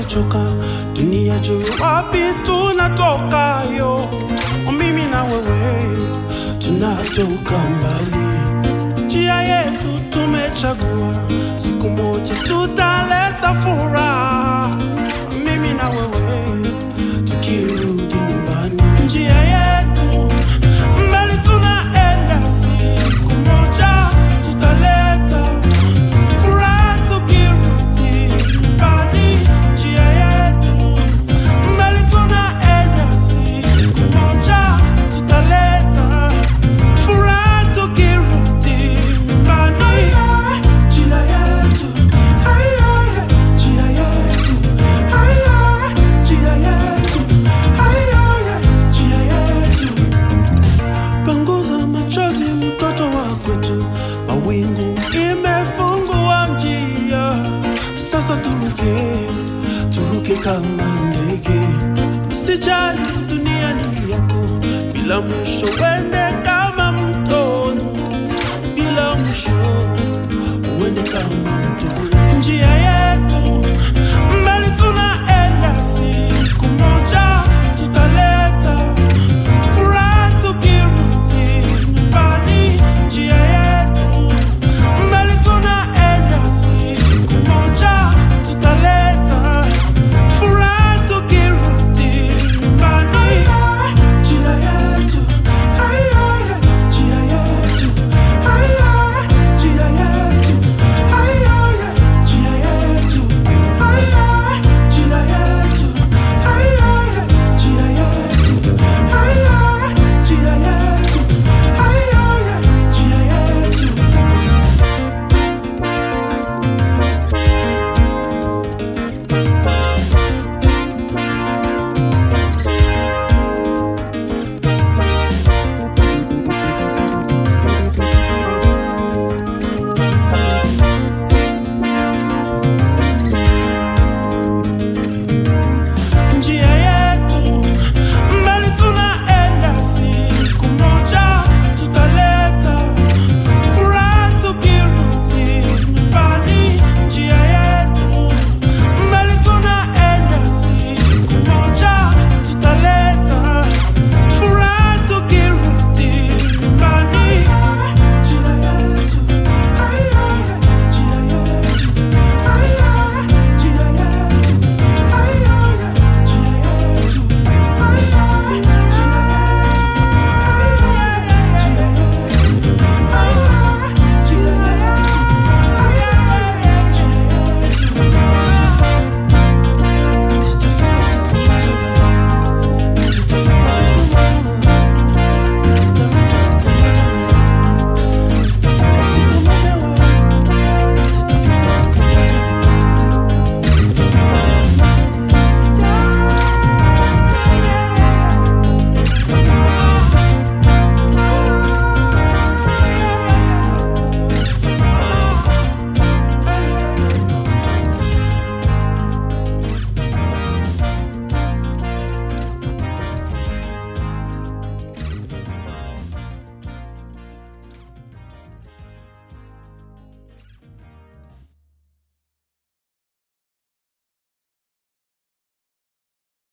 tumechoka, dunia juu wapi tunatoka yo, mimi na wewe tunatoka mbali, njia yetu tumechagua, siku moja tutaleta furaha, mimi na wewe tukirudi nyumbani, njia yetu mbali tunaenda, siku moja tutaleta furaha tukirudi nyumbani, njia yetu mbali tunaenda, siku moja tutaleta furaha tukirudi nyumbani, njia yetu, haya, njia yetu, haya, njia yetu, haya, njia yetu panguza machozi, mtoto wa kwetu, mawingu imefungua njia, sasa turuke, turuke kama ndege, usijali dunia ni yako, bila mwisho wende